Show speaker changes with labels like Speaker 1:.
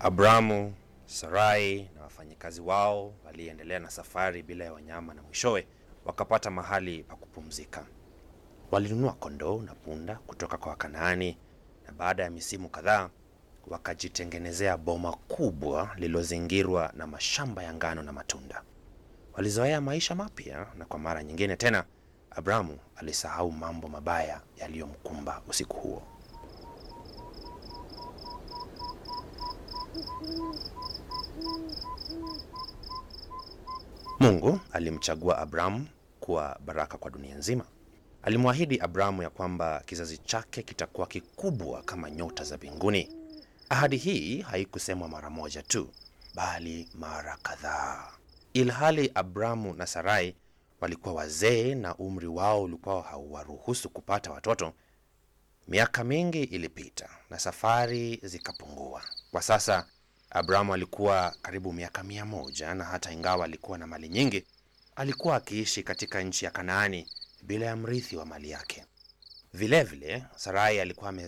Speaker 1: Abramu, Sarai na wafanyikazi wao waliendelea na safari bila ya wanyama na mwishowe wakapata mahali pa kupumzika. Walinunua kondoo na punda kutoka kwa Wakanaani na baada ya misimu kadhaa wakajitengenezea boma kubwa lililozingirwa na mashamba ya ngano na matunda. Walizoea maisha mapya na kwa mara nyingine tena Abramu alisahau mambo mabaya yaliyomkumba usiku huo. Mungu alimchagua Abramu kuwa baraka kwa dunia nzima. Alimwahidi Abramu ya kwamba kizazi chake kitakuwa kikubwa kama nyota za mbinguni. Ahadi hii haikusemwa mara moja tu, bali mara kadhaa. Ilhali Abramu na Sarai walikuwa wazee na umri wao ulikuwa hauwaruhusu kupata watoto, miaka mingi ilipita na safari zikapungua. Kwa sasa Abramu alikuwa karibu miaka mia moja na hata ingawa alikuwa na mali nyingi, alikuwa akiishi katika nchi ya Kanaani bila ya mrithi wa mali yake. Vilevile Sarai alikuwa ame